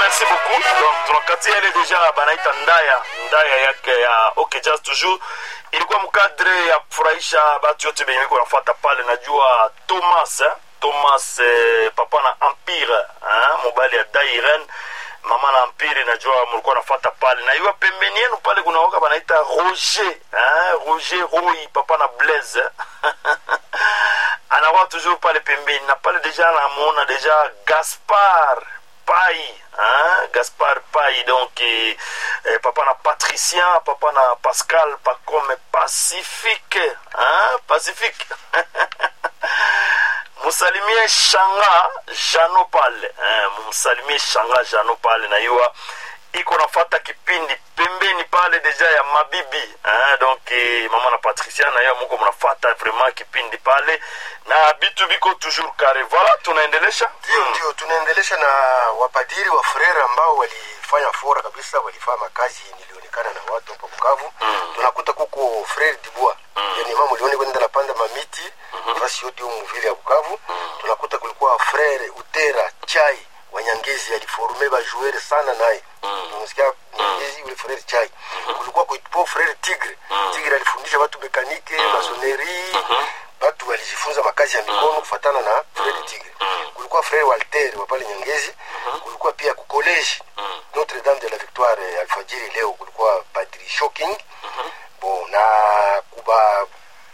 merci beaucoup donc tunakatia ile deja banaita ndaya ndaya yake ya okay just toujours ilikuwa mkadre ya kufurahisha batu yote benye biko nafuata pale najua thomas eh? thomas eh, papa na empire eh? mobali ya dairen mama na empire najua mlikuwa nafuata pale na iwa pembeni yenu pale kuna waka banaita roger eh? roger roi papa na blaise anakuwa toujours pale pembeni na pale deja namuona deja gaspard pai hein? gaspard pai donc eh, eh, papa na patricien papa na pascal pacome pacifique hein? pacifique musalimie shanga jano pale eh, mumsalimie shanga jano pale na iwa iko nafata kipindi pembeni pale deja ya mabibi eh, donc eh, mama na patricia na yo muko mnafata vraiment kipindi pale na bitu biko toujours kare voilà tunaendelesha ndio ndio tunaendelesha na wapadiri wa frere ambao walifanya fora kabisa walifanya makazi nilionekana na watu hapo bukavu mm. tunakuta kuko frere dibua mm. yani mama ulione kwenda napanda mamiti mm-hmm. fasi yote humu vile ya bukavu mm. tunakuta kulikuwa frere utera chai wanyangezi aliforume bajuere sana naye mm. unasikia nyangezi ule frere chai mm-hmm. kulikuwa kuipo frere tigre mm. tigre alifundisha watu mekanike mm. masoneri mm-hmm watu walijifunza makazi ya mikono kufatana na frere tigre kulikuwa frere walter wa pale nyangezi kulikuwa pia kukoleji notre dame de la victoire ya alfajiri leo kulikuwa padri shocking bo na kuba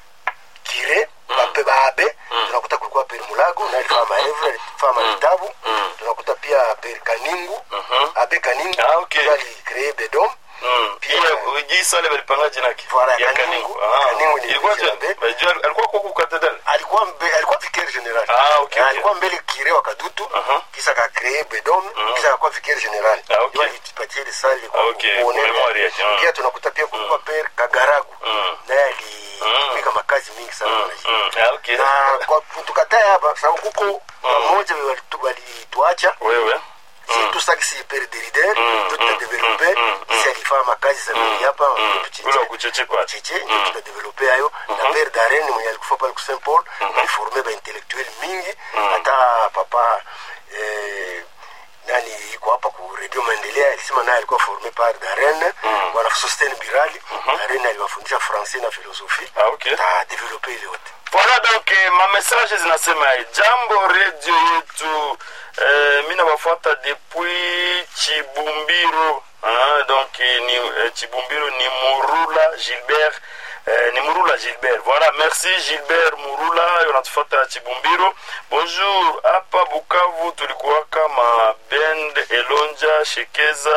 kire bape babe tunakuta kulikuwa peri mulago na alifaa maevre alifaa mavitabu tunakuta pia peri kaningu abe kaningu Ah, okay. alikree bedom Mm. Pia- Ile jisa ile balipanga jina yake. Voilà, Ya Kaningu. Kaningu. Ah. Kaningu ni Ilikuwa jina je- be. Bajua alikuwa kwa ku katedral. alikuwa mbe, alikuwa vicaire general Ah, okay, Na okay. alikuwa mbele kire wa kadutu Aha. kisha akakree bedom kisha akakuwa vicaire general Ah, okay. Ndio alitupatia ile sali kwa Ah, okay. kuonea. Memory yake, ah. pia tunakuta pia kulikuwa pere kagaragu Mm. naye alitumika makazi mingi sana Mm. wanajua. Mm. Ah, okay. na kwa tukatae hapa sababu kuko wamoja walitu- walituacha Wewe. surtout ça que c'est père derider Mm, ndio mm, tutadevelope mm, mm, si alifanya makazi za mingi hapa Mm. tuchiche- Ule wa kucheche kwa. cheche ndio tutadevelope hayo na père darren mwenye alikufa pale ku saint paul aliforme baintellectuel mingi hata papa eh, nani iko hapa ku radio maendelea alisema naye alikuwa forme par darren bwana sosten birali darren aliwafundisha francais na philosophie Ah, okay. tadevelope ile yote Voilà donc eh, ma message zinasema eh, jambo radio yetu eh, mi nabafuata depuis Chibumbiro ah, donc eh, ni eh, Chibumbiro ni Murula Gilbert eh, ni Murula Gilbert voilà merci Gilbert Murula unatufuata Chibumbiro bonjour hapa Bukavu tulikuwa kama bend Elonja Shekeza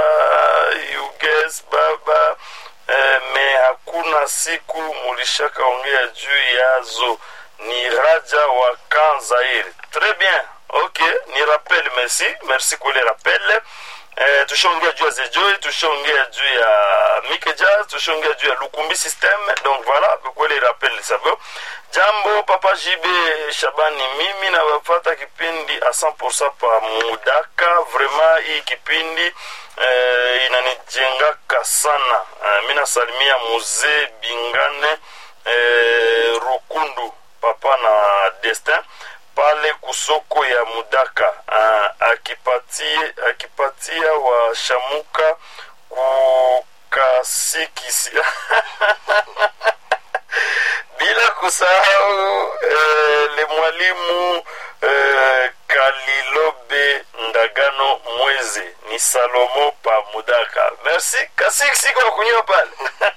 Yuges Baba eh, me hakuna siku mulishakaongea juu yazo ni raja wa kanzairi très bien ok ni rappel merci merci kwa ile rappel eh, tushaongea juu ya zejoi tushaongea juu ya mikeja tushaongea juu ya lukumbi system donc voilà kwa ile rappel savyo jambo papa jibe shabani mimi nawafata kipindi a 100% pa mudaka vraiment hii kipindi eh, inanijengaka sana eh, mi nasalimia muzee bingane eh, rukundu papa na destin pale kusoko ya mudaka uh, akipatie akipatia washamuka kukasikisi bila kusahau eh, le mwalimu eh, kalilobe ndagano mweze ni salomo pa mudaka merci kasiksi kwa kunywa pale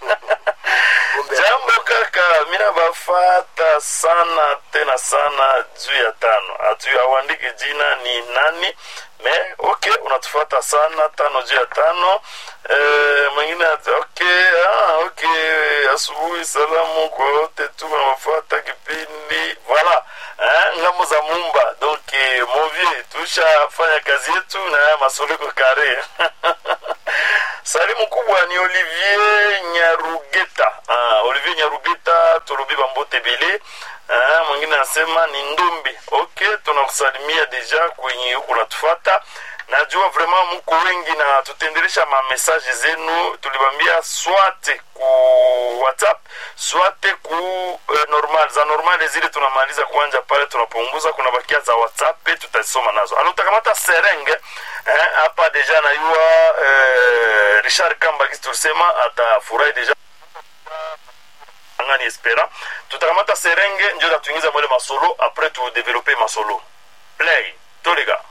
jambo kaka mina bafata sana tena sana juu ya tano hatu awandike jina ni nani me ok unatufata sana tano juu ya tano eh, mwingine ati ok ah, ok asubuhi salamu kwa wote tu wanawafuata kipindi voilà eh, ngambo za mumba donc eh, movie tushafanya kazi yetu na masoliko kare salimu kubwa ni olivier nyarugeta ah, olivier nyarugeta tolobi bambote bele ah, mwingine anasema ni ndumbi ok tunakusalimia deja kwenye huku natufata najua vraiment muko wengi na tutaendelesha mamessage zenu tulibambia swate ku whatsapp swate ku eh, normal za normal zile tunamaliza kuanja pale tunapunguza kuna bakia za whatsapp tutazisoma nazo alo utakamata serenge eh, hapa deja nayua eh, richard kamba kisi tulisema atafurahi deja ngani espera tutakamata serenge njo tatuingiza mwele masolo apres tudevelope masolo play toliga